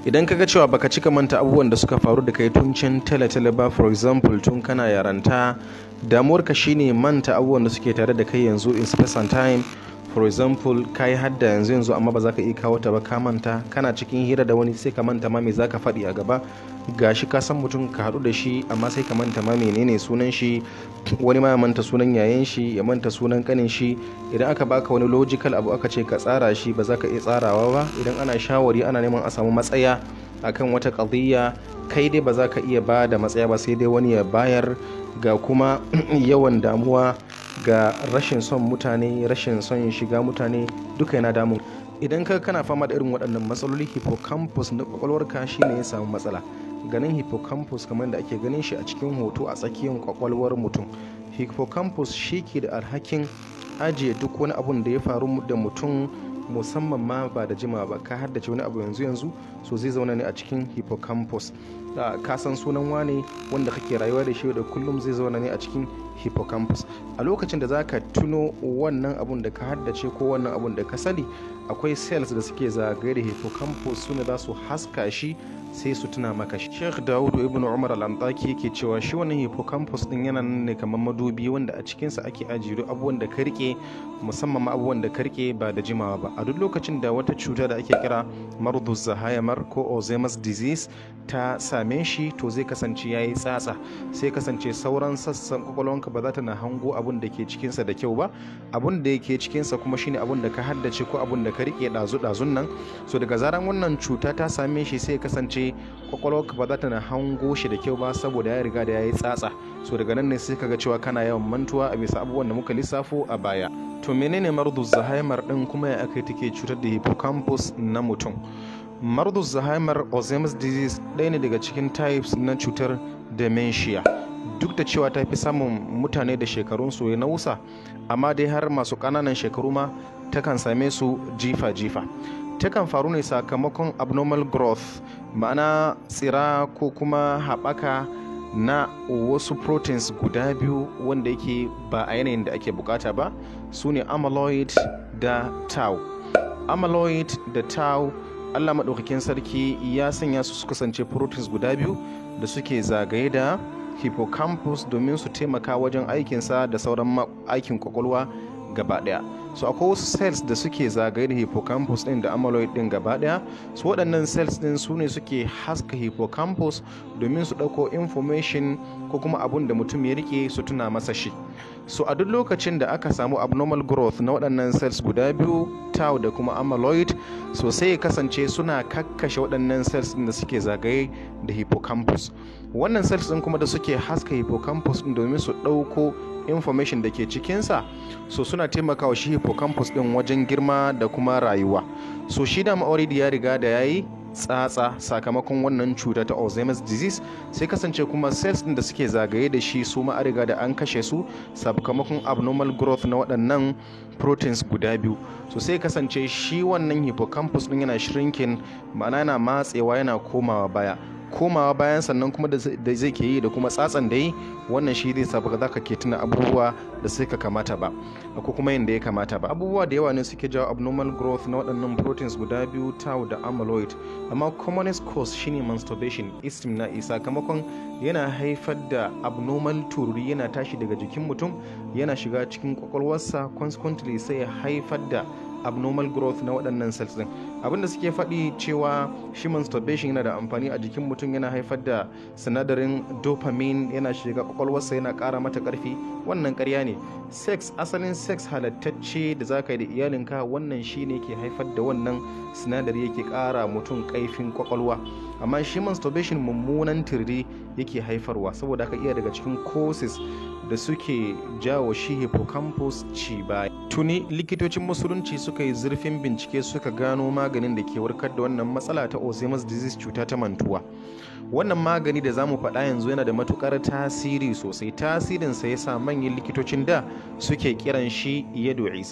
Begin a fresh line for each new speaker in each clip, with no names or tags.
idan kaga cewa baka cika manta abubuwan da suka faru da kai tun can tale-tale ba for example tun kana yaranta damuwarka shine manta abubuwan da suke tare da kai yanzu in space and time for example ka yi hadda yanzu yanzu amma ba za ka iya kawo ta ba ka manta kana cikin hira da wani sai ka manta ma me za ka faɗi a gaba gashi ka san mutum ka haɗu da shi amma sai ka manta ma menene sunan shi wani ma ya manta sunan yayan shi ya manta sunan kanin shi idan aka baka wani logical abu aka ce ka tsara shi ba za ka iya tsarawa ba idan ana shawari ana neman a samu matsaya akan wata ƙadiyya kai dai ba za ka iya ba da matsaya ba sai dai wani ya bayar ga kuma yawan damuwa ga rashin son mutane rashin son shiga mutane duka yana damun idan ka kana fama da irin waɗannan matsaloli hippocampus na kwakwalwarka shine ya samu matsala ganin hippocampus kamar da ake ganin shi a cikin hoto a tsakiyar kwakwalwar mutum hippocampus shi ke da alhakin ajiye duk wani abun da ya faru da mutum musamman ma ba da jima ba ka haddace wani abu yanzu yanzu so zai zauna ne a cikin hippocampus ka san sunan wane wanda kake rayuwa da shi da kullum zai zauna ne a cikin hippocampus a lokacin da za ka tuno wannan abun da ka haddace ko wannan abun da ka sani akwai cells da suke zagaye da hippocampus su ne za su haska shi sai su tuna maka shi sheikh dawudu ibn umar al-antaki yake cewa shi wannan hippocampus din yana nan ne kamar madubi wanda a cikinsa ake ajiye duk abubuwan da ka rike musamman ma abubuwan da ka rike ba da jimawa ba a duk lokacin da wata cuta da ake kira mardu zahayamar ko alzheimer's disease ta same shi to zai kasance yayi tsatsa sai kasance sauran sassan kwakwalwanka ba za ta na hango abun da ke cikinsa da kyau ba abun da yake cikinsa kuma shine abun da ka haddace ko abun da ka rike dazu dazun nan so daga zaran wannan cuta ta same shi sai kasance kwakwalwarka ba za ta na hango shi da kyau ba saboda ya riga da ya yi tsatsa so daga nan ne sai kaga cewa kana yawan mantuwa a bisa abubuwan da muka lissafo a baya to menene mardu zahaimer din kuma ya aka take cutar da hippocampus na mutum mardu zahaimer alzheimer's disease ɗaya ne daga cikin types na cutar dementia duk da cewa ta fi samun mutane da shekarunsu ya nausa amma dai har masu ƙananan shekaru ma takan same su jifa-jifa takan faru ne sakamakon abnormal growth ma'ana tsira ko kuma haɓaka na wasu proteins guda biyu wanda yake ba a yanayin da ake bukata ba su ne amyloid da tau amyloid da tau allah maɗaukakin sarki ya sanya su su kasance proteins guda biyu da suke zagaye da hippocampus domin su taimaka wajen aikinsa da sauran aikin kwakwalwa gaba daya so akwai wasu cells da suke zagaye da hippocampus din da amyloid din gaba daya so waɗannan cells din su ne suke haska hippocampus domin su ɗauko information ko kuma abun da mutum ya rike su tuna masa shi so a duk lokacin da aka samu abnormal growth na waɗannan cells guda biyu tau da kuma amyloid so sai ya kasance suna kakkashe waɗannan cells din da suke zagaye da hippocampus wannan cells din kuma da suke haska hippocampus din domin su ɗauko information da ke cikinsa so suna taimakawa shi hippocampus din wajen girma da kuma rayuwa so shi da already ya riga da yayi tsatsa sakamakon wannan cuta ta alzheimer's disease sai kasance kuma cells din da suke zagaye da shi su ma riga da an kashe su sakamakon abnormal growth na waɗannan proteins guda biyu so sai kasance shi wannan hippocampus din yana shrinking ma'ana yana matsewa yana komawa baya komawa bayan sannan kuma da zai ke yi da kuma tsatsan da yi wannan shi zai sa ba za ka ke tuna abubuwa da sai ka kamata ba ko kuma yin da ya kamata ba abubuwa da yawa ne suke jawo abnormal growth na waɗannan proteins guda biyu tau da amyloid amma commonest cause shine masturbation istimna'i sakamakon yana haifar da abnormal tururi yana tashi daga jikin mutum yana shiga cikin kwakwalwarsa consequently sai ya haifar da abnormal growth na waɗannan cells din abinda suke faɗi cewa shi masturbation yana da amfani a jikin mutum yana haifar da sinadarin dopamine yana shiga kwakwalwarsa yana ƙara mata ƙarfi wannan ƙarya ne sex asalin sex halattacce da za ka yi da iyalinka wannan shi ne ke haifar da wannan sinadari yake ƙara mutum ƙaifin kwakwalwa amma shi masturbation mummunan tirri yake haifarwa saboda haka iya daga cikin causes da suke jawo shi hippocampus ci baya tuni likitocin musulunci suka yi zurfin bincike suka gano maganin da ke warkar da wannan matsala ta alzheimer's disease cuta ta mantuwa wannan magani da zamu faɗa yanzu yana da matukar tasiri sosai tasirinsa ya sa manyan likitocin da suke kiran shi yado isa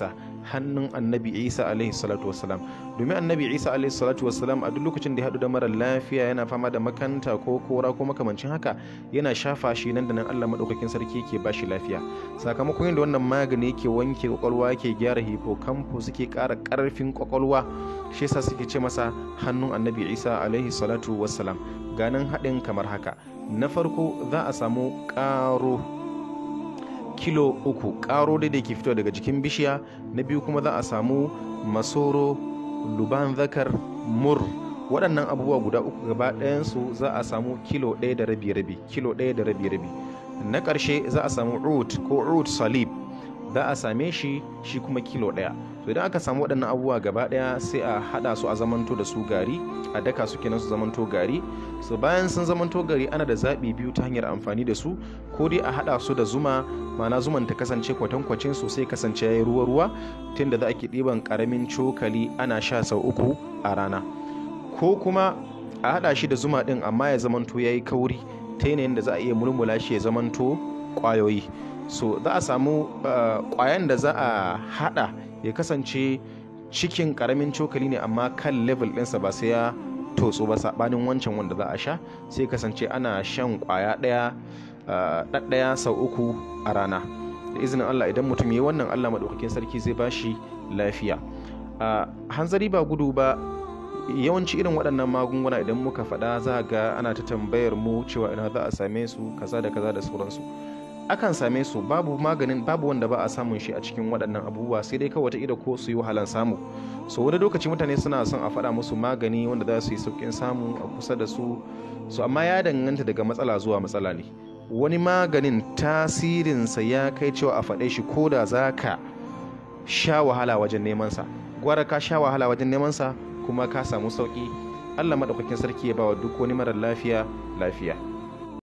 hannun annabi isa alaihi salatu wasalam domin annabi isa alaihi salatu wasalam a duk lokacin da ya haɗu da mara lafiya yana fama da makanta ko kora ko makamancin haka yana shafa shi nan da nan allah maɗaukakin sarki ke ba shi lafiya sakamakon yadda wannan magani ke wanke kwakwalwa ke gyara hippocampus suke ƙara ƙarfin kwakwalwa shi yasa suke ce masa hannun annabi isa alaihi salatu wasalam ganin haɗin kamar haka na farko za a samu ƙaro kilo uku ƙaro da ke fito daga jikin bishiya na biyu kuma za a samu masoro luban zakar mur waɗannan abubuwa guda uku gaba ɗayansu za a samu kilo ɗaya da rabi rabi kilo ɗaya da rabi rabi na ƙarshe za a samu root ko root salib za a same shi shi kuma kilo ɗaya to idan aka samu waɗannan abubuwa gaba ɗaya sai a haɗa su a zamanto da su gari a daka su kenan su zamanto gari so bayan sun zamanto gari ana da zaɓi biyu ta hanyar amfani da su ko dai a haɗa su da zuma ma'ana zuman ta kasance kwatankwacin su sai kasance ya yi ruwa-ruwa tun da za a ke ɗiban ƙaramin cokali ana sha sau uku a rana ko kuma a haɗa shi da zuma ɗin amma ya zamanto ya yi kauri ta yanayin da za a iya mulmula shi ya zamanto ƙwayoyi so za a samu ƙwayan da za a haɗa ya kasance cikin karamin cokali ne amma kan level ɗinsa ba sai ya totso ba saɓanin wancan wanda za a sha sai kasance ana shan kwaya ɗaya ɗaɗɗaya sau uku a rana da izinin allah idan mutum ya yi wannan allah maɗaukakin sarki zai ba shi lafiya hanzari ba gudu ba yawanci irin waɗannan magunguna idan muka faɗa za ga ana ta tambayar mu cewa ina za a same su kaza da kaza da sauransu akan same su babu maganin babu wanda ba a samun shi a cikin waɗannan abubuwa sai dai kawai ida ko su yi wahalan samu so wani lokaci mutane suna son a faɗa musu magani wanda za su yi sauƙin samu a kusa da su so amma ya danganta daga matsala zuwa matsala ne wani maganin tasirinsa ya kai cewa a faɗe shi ko da za ka sha wahala wajen neman sa gwara ka sha wahala wajen neman sa kuma ka samu sauƙi allah maɗaukakin sarki ya ba wa duk wani marar lafiya lafiya